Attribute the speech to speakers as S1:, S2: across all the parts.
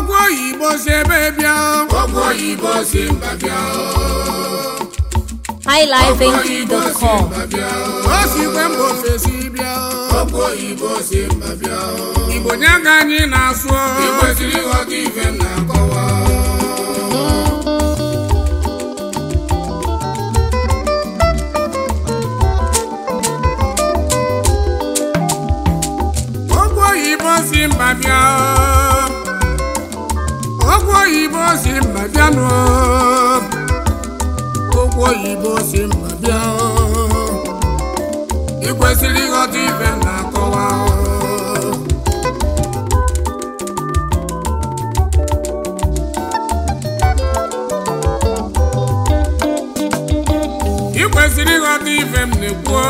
S1: ogwu oyibo si ebe bịa
S2: Ogwu oyibo si mba bịa
S3: highlifeng.com
S1: o sikwe mba ofesi bịa
S2: Ogwu oyibo si mba bịa
S1: igbo nye ka anyị na-asụ
S2: ị kwesịrị ịghọta ife m na-akọwa
S1: ogwu oyibo si mba bịa ogwu oyibo si mba bịa nụ ogwu oyibo si mba bịa ị kwesịrị ịghọta ife m na-akọwa ị kwesịrị ịghọta ife m na-ekwu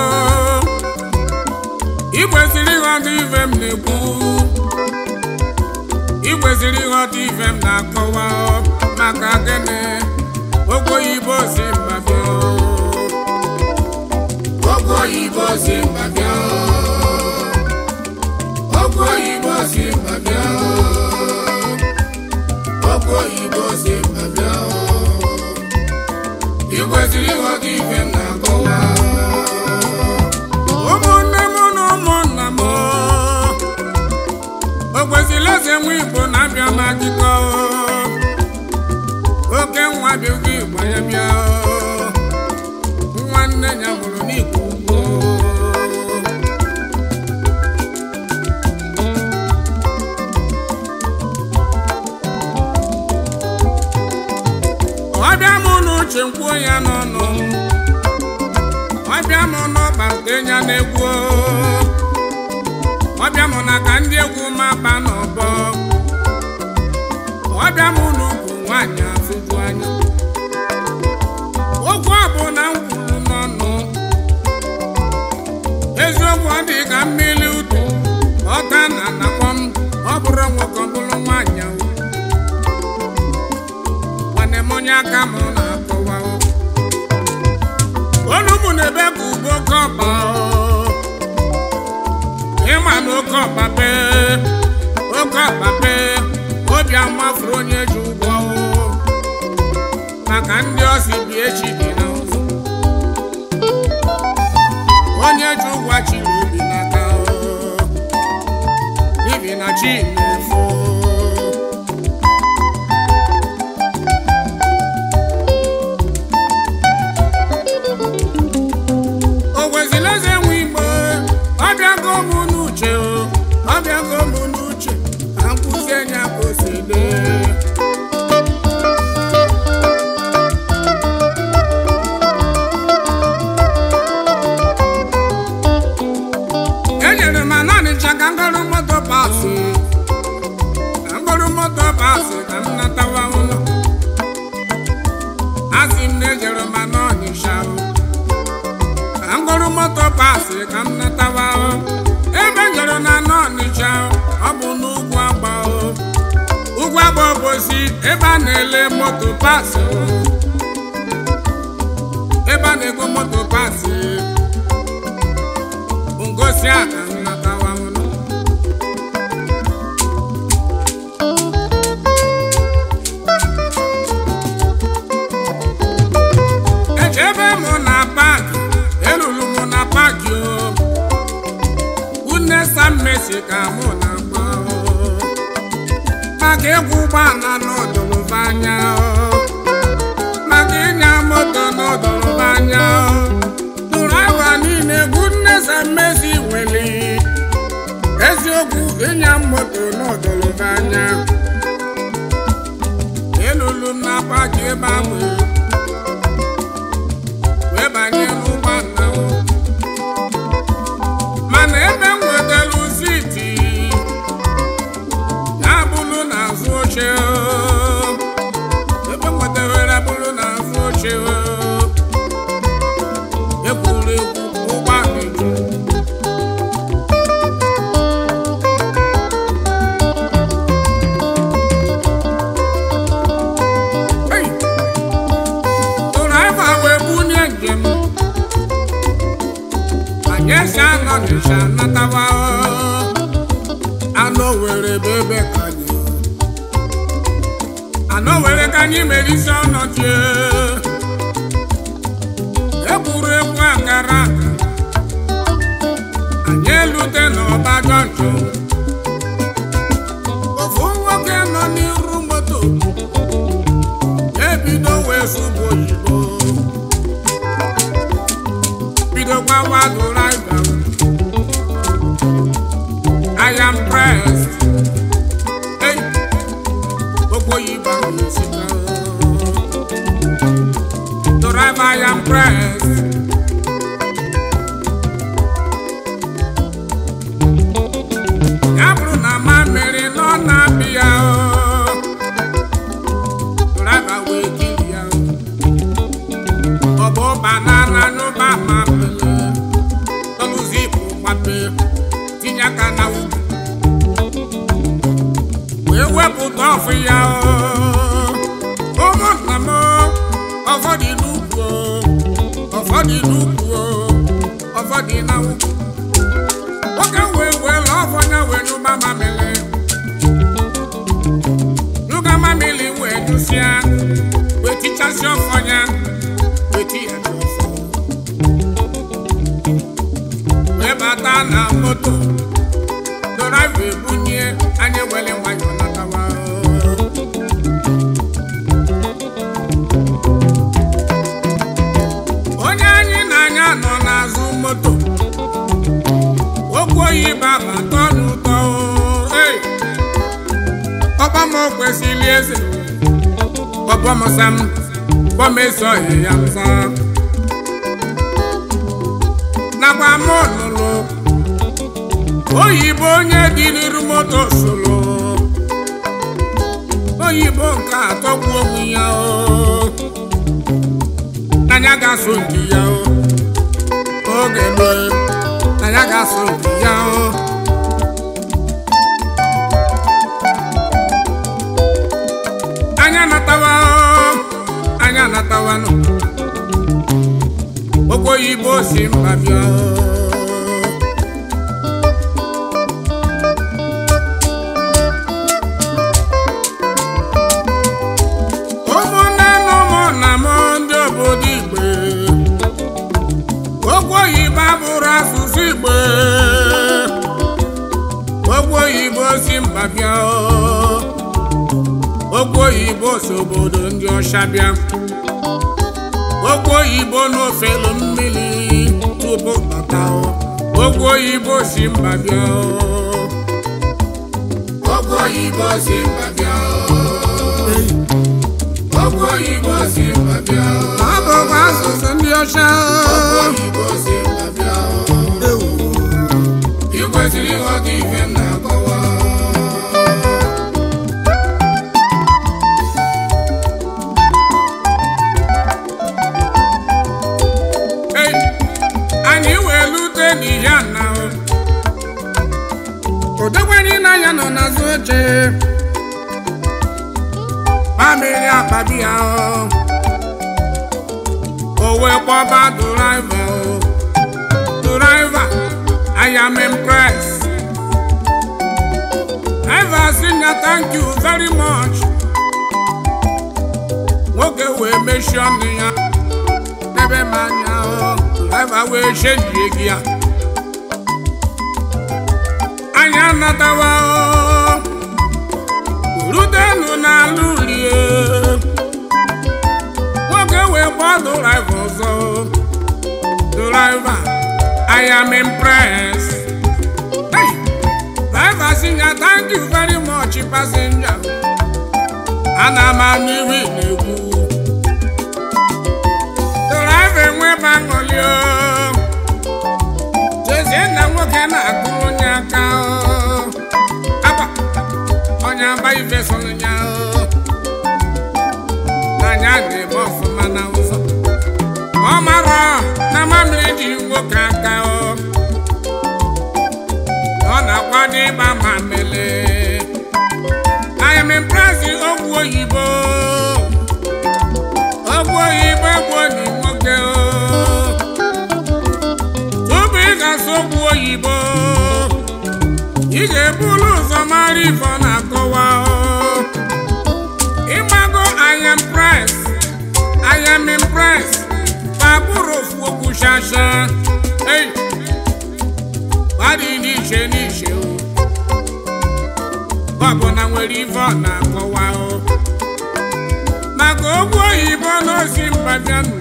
S1: ị kwesịrị ịghọta ife m na-ekwu ị kwesịrị ịghọta ife m na-akọwa maka gịnị ogwu oyibo si mba bịa
S2: Ogwu oyibo si mba bịa Ogwu oyibo si mba bịa Ogwu oyibo si mba bịa ị kwesịrị ịghọta ife m na-akọwa
S1: ụmụnne m na ụmụnna m o kwesịrị eze nwa igbo na-abịa m akụkọ oke nwa bịago igbo ya bịa nwanne ya mụrụ n'ikwu ugbo ọbịa m n'uche nkwuo ya n'ọnụ ọbịa m n'ọba nke ya na-egwu ọbịa m na ka ndị egwu ma ba n'ọbọ ọbịa m n'ugwu nwaanyị afụju anya okwu a bụ na m kwuru n'ọnụ eziokwu ọ dị ka mmiri udu ọta na anakpọ m ọ bụrụ nwoke ọ bụrụ nwaanyị ahụ nwanne m onye aka m na-akọwa olu m na-ebe ka ugbo oke ọba ịma na oke ọba bee oke ọba bee obi amafuru onye ji ụgwọ maka ndị ọsị bi echi dị na ụzọ onye ji ụgwọ chiri obi n'aka ibi na chi na-efo o kwesịrị eze nwe igbo ọbịago m n'uche o ọbịago m n'uche ka m kwụzie nya ka o si dee enyere m ananịcha ka ngọrụ moto pasị ka ngọrụ moto pasị ka m natawa ụlọ asị m na-ejere m anọnịcha o ka m gụrụ moto pasị ka m natawa o. ebe m jere na anọ ọnịcha ọ bụ n'ugwu agba o ugwu agba obosi ebe a na-ele moto pasị o. ebe a na-ego moto pasị ngosi a ka m natawa ụlọ echebe m na paakị elulu m na paakị o une sammesi ka mụ na-agba o. maka ịkwụ ụgbọala n'ọdụlụba anya o. maka ịnya moto n'ọdụlụba anya o. nụrụ awa niile egwu nne sammesi nwere eziokwu ịnya moto n'ọdụlụba anya elulu m na paakị ebe ahụ wee banye n'ụgbọala o. mana ebe m nwetara siti ya bụrụ n'azụ oche o. ebe m nwetara bụrụ n'azụ oche o. ekwuru ekwu ụgbọala eju Hey! Tụrụ wee bunye njem anyị esi anọ n'ịsha natawa anụ were ebe ebe ka anyị mana o were ka anyị mere isi ọnọdụ egburu egwu akara aka anyị elute n'ọba jọnjọ ofu nwoke nọ n'iru moto ebido wee sụbụ oyibo bidokwa wadụraiva I am pressed. Hey, gbogbo oyibo ahụ esika. Driver, I am pressed. ya bụrụ na ma mere nọ na-abịa o. Driver wee kiri ya o. ọ bụ banana n'ụba ma pele tọlụzi bụ gbape tinye aka na ugwu wee wepụta ọfụ ya o. ụmụnna m ọfọdụ n'ugwu o, ọfọdụ n'ugwu o, ọfọdụ na ugwu nwoke wee wee lụọ ọfọnya wee nyụba mamịlị nyụga mamịlị wee nyụsịa wee tichasị ọfọnya wee ti ya n'ọfọ wee bata na moto dọraiva ebunye anyị were nwayọọ natawa onye anyị na-anya nọ n'azụ moto okwu oyibo abata n'ụtọ ee ọgbam kwesịrị eze ọbọmsam bọmesoghị ya nza nakwa m lụrụ oyibo onye dị n'iru moto soro oyibo nke atọgbu onwe ya o n'anya ga-asụ nke ya o oge mee n'anya ga-asụ nke ya o anya natawa o anya natawa nọ okwu oyibo si mba bịa o ụmụnne na ụmụnna m ndị obodo igbe okwu oyibo abụrụ asụsụ igbe okwu oyibo si mba bịa o. okwu oyibo si obodo ndị ọcha bịa okwu oyibo n'ofelu mmiri tupu bata o. okwu oyibo si mba bịa o.
S2: Ọgwụ oyibo si mba bịa Ọgwụ oyibo si mba bịa
S1: ọ bụkwa asụsụ ndị ọcha
S2: Ọgwụ
S1: o.
S2: oyibo si mba bịa Ị kwesịrị ịghọta ife m na-akọwa
S1: Hey, anyị wee lute n'ihe na odogwenyi na ya nọ n'azụ oche mamiri akpabi ya o O wee kpọba draiva o draiva I am impressed driver sị ya thank you very much nwoke wee mechie ọnụ ya n'ebe m anya o driver wee chenjie gị ya anyị anatawa o rutenu n'ala ulie nwoke wee gbaa draiva ọzọ draiva I am impressed hey, driver sị ya thank you very much passenger ana m anụ ihe ị na-ekwu draiva enweba aṅụli o chezie na nwoke na-akụ onye aka o akwa onye aba ife sọrọ ya o n'anya na-eme ọfụma na ụzọ ọ mara na mamịrị ji nwoke aka o ọ na-akwado ịgba mamịrị I am impressed ogwu oyibo ogwu oyibo gbuo ni nwoke o tupu ị ga-asụ ogwu oyibo ị ga-ebulu ụzọ mara ife ọ na-akọwa o ịgbago shasha ei gbadị n'iche n'iche o ọbụna nwere ife ọ na-akọwa o maka okwu oyibo n'osi mba bịanụ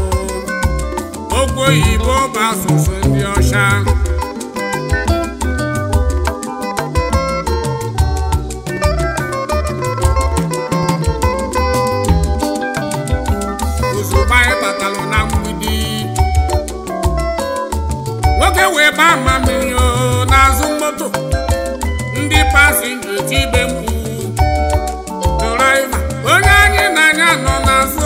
S1: okwu oyibo bụ asụsụ ndị ọcha ozugbo anyị batalụ na mgbidi nwoke wee baa mma mmiri o n'azụ moto ndị pasinja eti ibe mkpu draiva onye anyị na-anya nọ n'azụ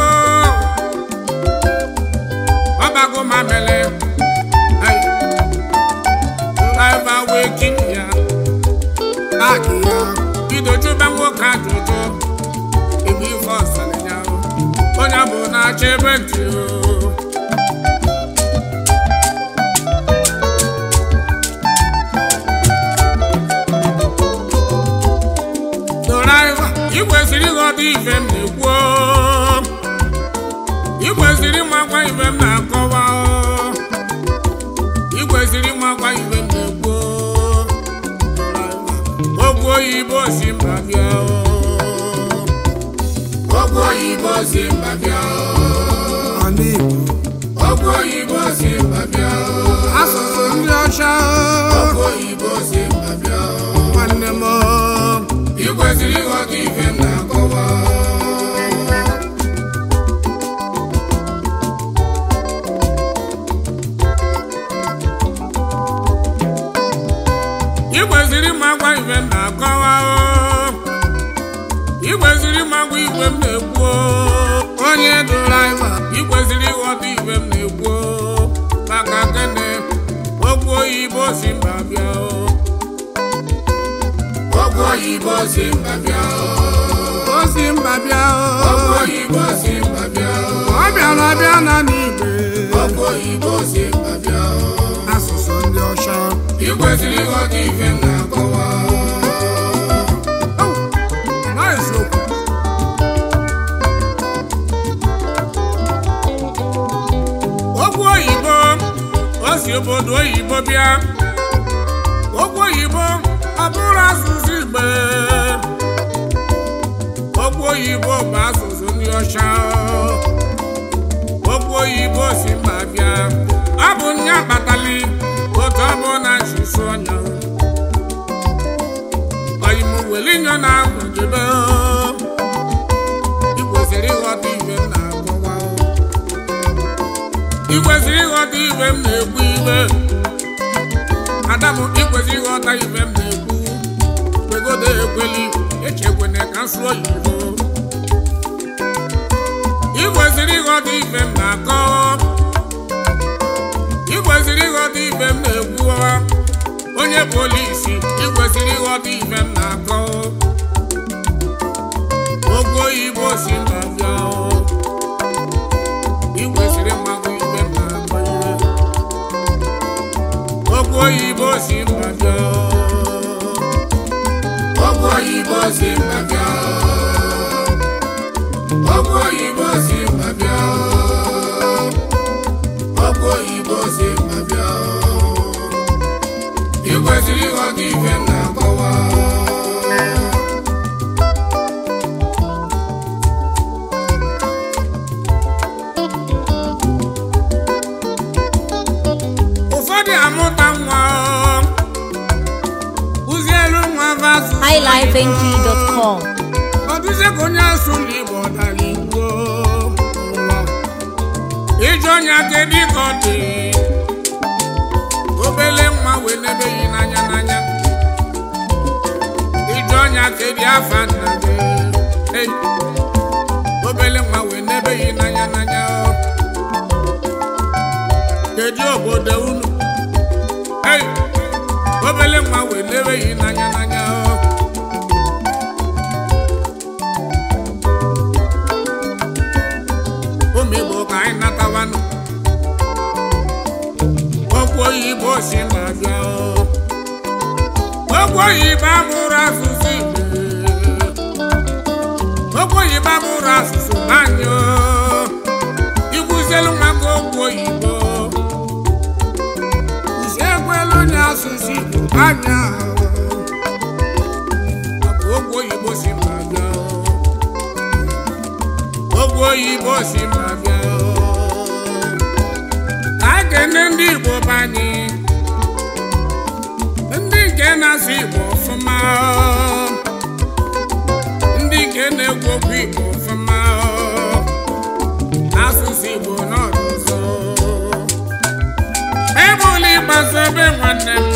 S1: ọbago mamele Ai. draiva wee kiri ya paaki ya bido jụba nwoke ajụjụ ebe ife ọsara ya onye bụ na-achọ ebe ntị o draiva ị kwesịrị ịghọta ife m na-ekwu o. ị kwesịrị ịmakwa ife m na-akọwa o. ị kwesịrị ịmakwa ife m na-ekwu o. Draiva, okwu oyibo si mba bịa o.
S2: Ọgwụ oyibo si mba bịa
S1: Ala Igbo,
S2: Ọgwụ oyibo si mba bịa
S1: asụsụ ndị ọcha
S2: Ọgwụ oyibo si mba bịa
S1: nwanne m
S2: Ị kwesịrị ịghọta ife m na-akọwa
S1: ị kwesịrị ịmakwa ife m na-akọwa o. ị kwesịrị ịmakwa ife m na-ekwu o. onye draiva ị kwesịrị ịghọta ife m na-ekwu o. maka gịnị okwu oyibo si mba bịa o.
S2: Ọgwụ oyibo si mba bịa
S1: o si mba bịa
S2: Ọgwụ
S1: o.
S2: oyibo si mba bịa
S1: ọ bịara bịa na n'igwe
S2: Ọgwụ oyibo si mba bịa
S1: asụsụ ndị ọcha
S2: Ị kwesịrị ịghọta ife m na-akọwa
S1: Au, ọ eziokwu. okwu oyibo o si obodo oyibo bịa okwu oyibo ọ bụrụ asụsụ igbo okwu oyibo bụ asụsụ ndị ọcha okwu oyibo si mba bịa ọ bụ nya kpatali otu ọ bụ na chịsụ ọnya ọyịmụ welinyo na ahụ jebe ị kwesịrị ịghọta ibe m na-akọwa ị kwesịrị ịghọta ibe m na-ekwu ibe adamu ị kwesịrị ịghọta ibe m na-ekwu kwegodo ekweli echekwene ka nsụ oyibo ị kwesịrị ịghọta ibe m na-akọ ị kwesịrị ịghọta ibe m na-ekwu onye polisi ị kwesịrị ịghọta ibe m na-akọ okwu oyibo si mba bịa ị kwesịrị ịmakwa ibe m na-akọ ihe okwu oyibo si mba bịa
S2: Ọgwụ oyibo si mba bịa Ọgwụ oyibo si mba bịa Ọgwụ oyibo si mba bịa Ị kwesịrị ịghọta ife m na-akọwa
S1: ụfọdụ amụta nwa kụzielu nwa vasụ
S3: highlifeng.com.
S1: ọdụzie ka onye asụrụ igbo ọdara igbo ije ọnya kedu ka ọ dị obele nwa wee nebeghị n'anya n'anya ije ọnya kedu afa nna gị Hey, obele nwa wee nebeghị n'anya n'anya kedu obodo unu Hey, obele nwa wee nebeghị n'anya n'anya ụmụ igbo ka anyị natawanụ okwu oyibo si ma bịa okwu oyibo abụrụ asụsụ igbo okwu oyibo abụrụ asụsụ anyị ikwuzielu maka okwu oyibo anya ogwu oyibo si mba bịa ogwu oyibo si mba bịa ka a kene ndị igbo banye ndị nke na-asụ igbo ọfụma ndị nke na-egwu okwu igbo ọfụma asụsụ igbo n'ọdụ ụzọ ebula ịgbaso ebe nwanne m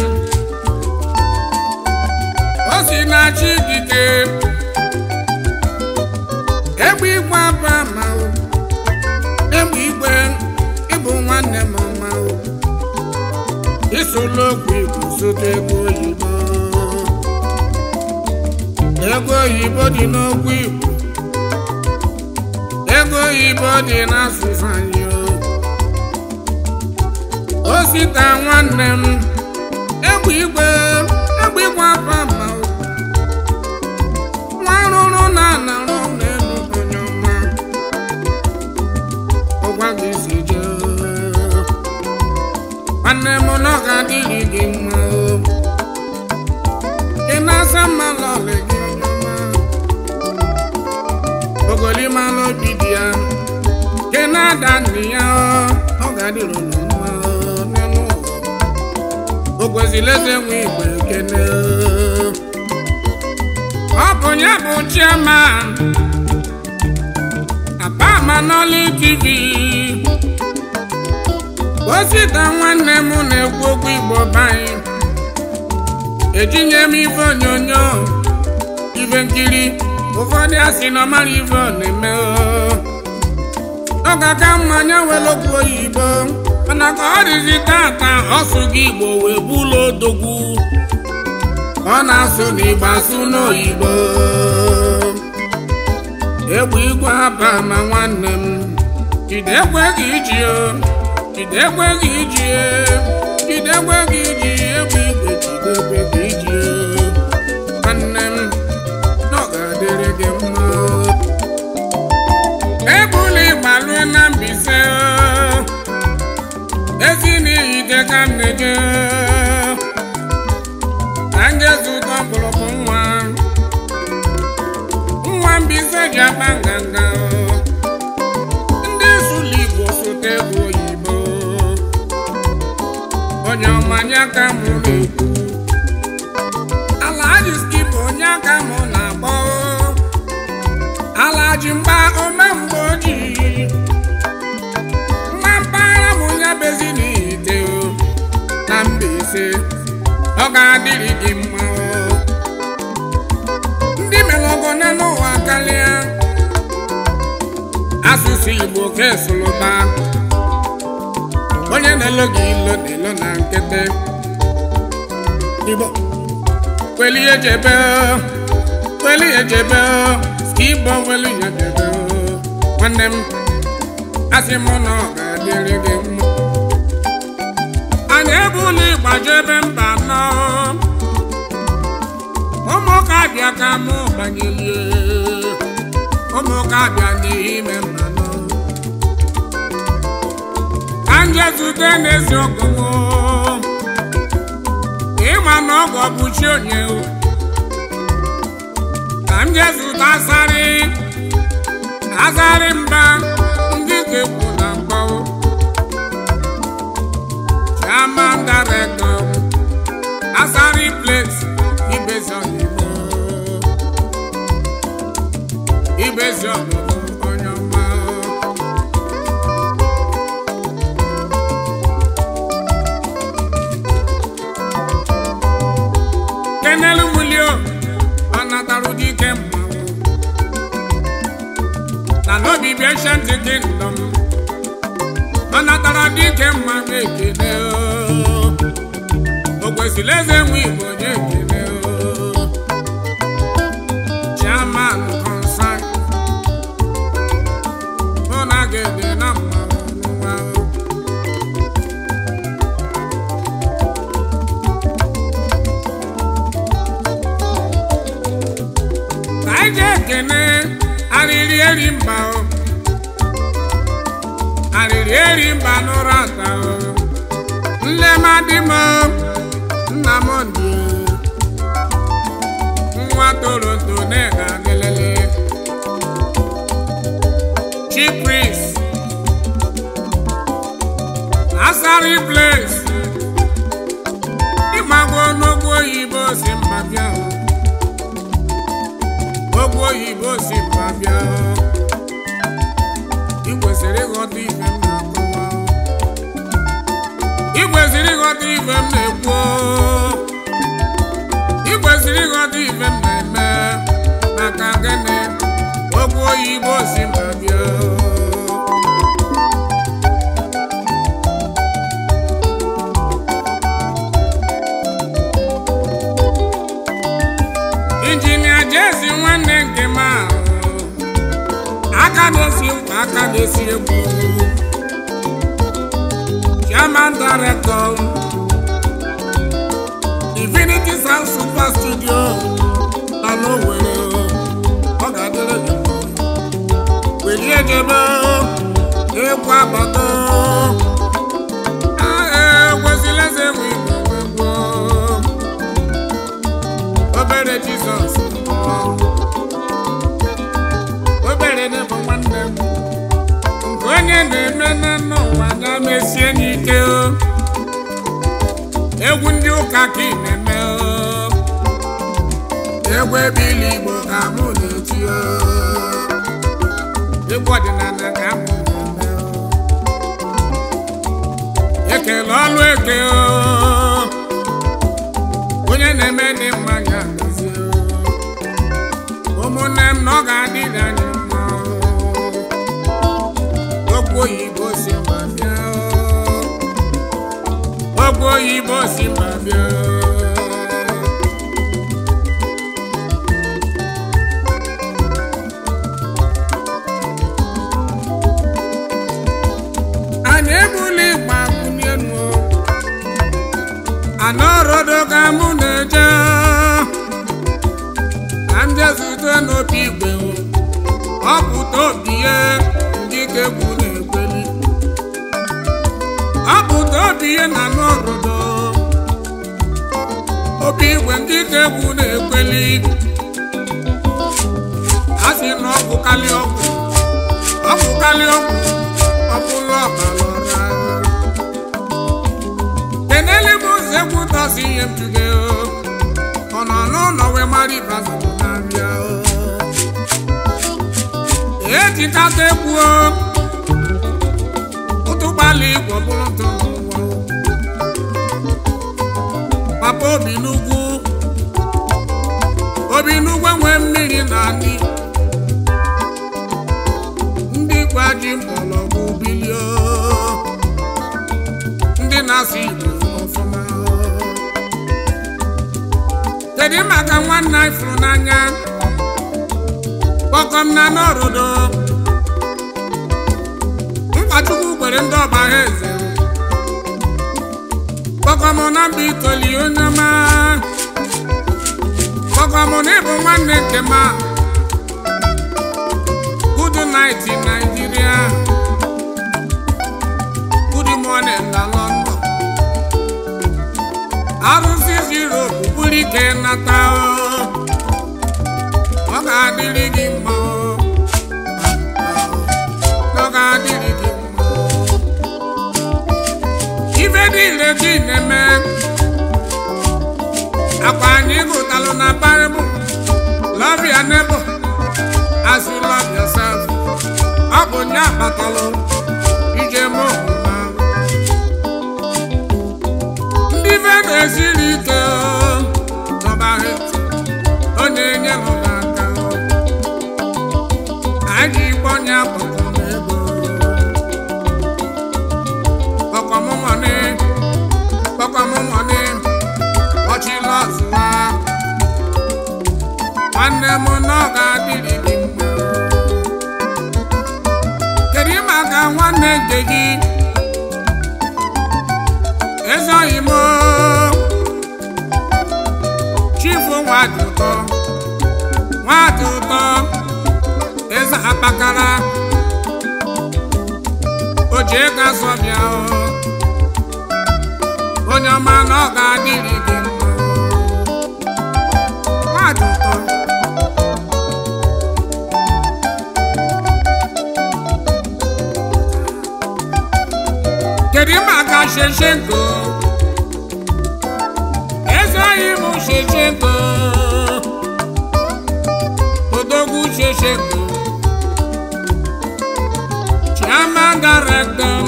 S1: o si na-achị dike egbe igwe aba ma o egbe igwe ịbụ nwanne m ọma o isola okwu igbo sote ego oyibo ego oyibo dị n'okwu igbo ego oyibo dị n'asụsụ anyị o osita nwanne m egbe igwe egbe igwe aba ma o nwa rụrụ na anarụ n'elu onye ọma ọgwa gị si jee nwanne m na ọ ga-adịrị gị mma o ị na-asa mma lọlị gị onye ọma ogolimalụ obi dị ya ke na-ada nne ya ọ ga-adịrị unu mma o n'elu ụwa o kwesịrị eze nwe igwe ekene ọ bụ ya bụ chairman abamanoli tv osita nwanne m na-ekwu okwu igbo banyị ejinye m ife onyonyo ife nkiri ụfọdụ asị na ọmara ife ọ na-eme ọ ga-aka mmanya were okwu oyibo mana ka ọ dịzi tata ọsụ gị igbo wee bụlụ odogwu ọ na-asụ n'igbo asụ n'oyibo egbe igwe aba ma nwanne m jide ekwe gị iji o jide ekwe gị iji e jide ekwe gị iji egbe igwe jide ekwe gị iji o nwanne m na ọ ga-adịrị gị mma ebula ịgbalue na mbise o ezi n'ihi ide ka nne gị ka nje zụta ọkpụrụkpụ nwa nwa mbise ji akpa nganga ndị sụlụ igbo sote ego oyibo onye ọmanya ka mụ na-ekwu alaji skipa onye aka mụ na-akpọ alaji mgba ome mgbe ojii nwa mpaghara m ya bezi n'ite o na Mbaise ọ ga-adịrị gị mma o. ndị mere ọgọna n'ụwa karịa asụsụ Igbo ka esoloba onye na-elo gị ilo na-elo na nkịtị Igbo kweli ejebe kweli ejebe skibọ kweli ejebe nwanne m asị m na ọ ga-adịrị gị mma anyị ebula ịgbajebe mba nọ ụmụka bịa ka mụ banyelie ụmụka bịa n'ime mba nọ ka nje zute n'eziokwu ịma na ọgọ bụ chi onye o. ka m jee zụta asarị azarị mba ndị ga-ekwu na mgbawo chairman director asarị place ibezi ọdịbo ibezi ọdịbo onye ọma kenelu mulio ọ natarụ dike mmanwụ na n'obi bi ancient kingdom ọ natara dike mmanwụ ekele o. o kwesịrị eze nwe igbo onye ekele o. chairman concern ọ na-aga ede na mmanwụ n'ụwa o. ka anyị jee ekene arịrị eri mba o arịrị eri mba n'ụra ata o nne m adị m o, nna nnamdị nwa toronto na-ega lelele chief priest nasari place ịmago n'ogwu oyibo si mba bịa ogwu oyibo si mba bịa ị kwesịrị ịghọta ife m na-akọwa ị kwesịrị ịghọta ife m na-ekwu ị kwesịrị ịghọta ife m na-eme maka gịnị ogwu oyibo si mba bịa injinia jesi nwanne nke m ahụ aka na-esi nkwa aka na-esi egwu chairman director infinity sound super studio nọ n'Owerri ọ ga-adịrị gị mma. welie jebe egwu agbata ekwesịla eze enwe igwe egwu obere jizọs obere na-bụ nwanne m nke onye na-eme n'ụwa ya mesie n'ike o. egwu ndị ụka ka ị na-eme o. egwu ebili igbo ka mụ na-eti o. egwu ọdịnala ka mụ na-eme o. ekele ọlụ eke o. onye na-eme dị mma ya mezie o. ụmụnne m na ọ ga-adịrị anyị mma o. okwu oyibo si mba bịa o. okwu oyibo si mba bịa o. anyị egbula ịgba kwụnyenu anọrodo ka mụ na-eje ka m jezute n'obi igwe ọ pụta obi ya ndị ka egwu na-ekweli ọ pụta obi ya na n'ọrụdo obi igwe ndị ka egwu na-ekweli a sị na ọ bụkarị ọgwụ ọ bụkarị ọgwụ ọ bụla ọbara ọra kenele m ụzọ egwu tọsi ihe m juge ọ nọ n'ụlọ wee mara ibazụ na-abịa ejikata egwu ụtụgbalị igwe bụrụ ntụ n'ụwa papa obi n'ugwu obi n'ugwu nwee mmiri na anyị ndị gwa ji mgbọrọgwụ bilie ndị na-asụ igbo ọfụma kedu maka nwanne anyị fụrụ n'anya kpọkọm na n'ọrụdo mkpachukwu kwere ndị ọba ha eze kpọkọm na mba itoli onye ọma kpọkọm na ịbụ nwanne nke m a good night in Nigeria good morning na London arụsị Europe bụrụ ike nata o. ọ ga-adịrị gị mma o. ọ ga-adịrị gị mma o. ife niile gị na-eme akwa anyị gụtalụ na Bible love your neighbor as you love yourself ọ bụ nye akpatalụ ije m ọmụma ndị ife na-esiri ike ọbara ọ na-enye m n'aka anyị gbọnye akpọkọ m ego kpọkọmụmọnị kpọkọmụmọnị ọchịla ọzụwa nwanne m na ọ ga-adịrị gị mma kedu maka nwanne nke gị ezoghị m chifu nwadị ụtọ nwadị ụtọ eze akpakara o ji ego azọ bịa o. onye ọma na ọ ga-adịrị gị mma maka sheshenko eze anyị bụ sheshenko odogwu sheshenko chairman director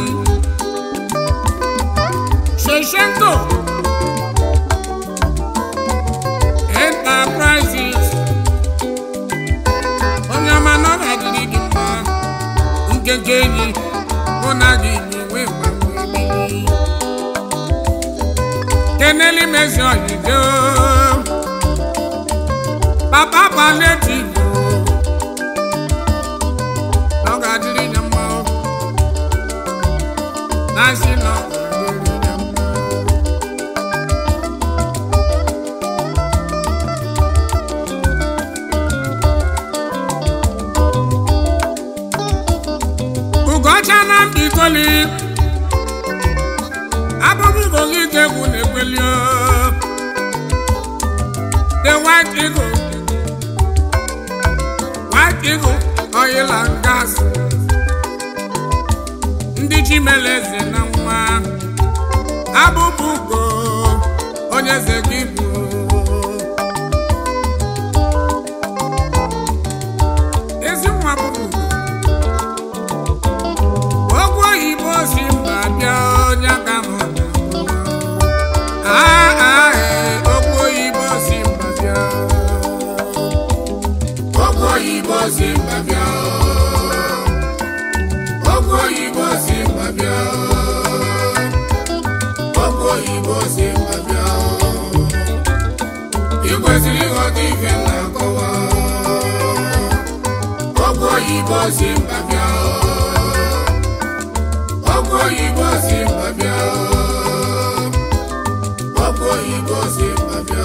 S1: sheshenko enterprises onye ọma na ọ ga-adịrị gị mma nkenke enyi mụ na gị na-enwe mgbanwe keneli mezi oyibo papa paletivo na ọ ga-adịrị ya mma na asị na ọ ga-adịrị ya mma ugocha na mbikoli abụbụ ugogi ka egwu na-ekweli o. the white eagle white eagle oil and gas ndị chimeleze na nwa abụbụ ugo onye eze gị bụ ezi nwa bụbụ ugo Ogwu oyibo si mba bịa onye ka m ogwu oyibo si mba bịa
S2: Ọgwụ oyibo si mba bịa. Ọgwụ oyibo si mba bịa. Ọgwụ oyibo si mba bịa. Ị kwesịrị ịghọta ife m na-akọwa. Ọgwụ oyibo si mba bịa. Ọgwụ oyibo si mba bịa. Ọgwụ oyibo si mba bịa.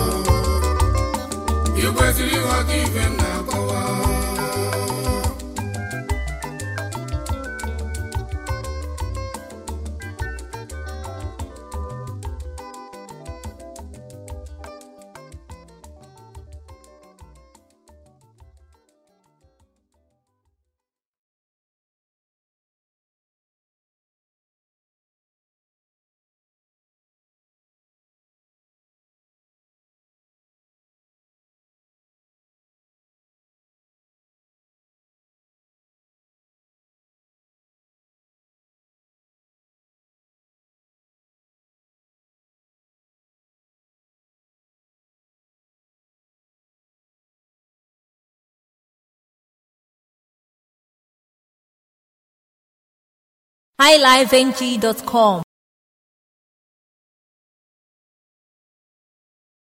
S2: Ị kwesịrị ịghọta ife m na-akọwa.
S3: highlifeng.com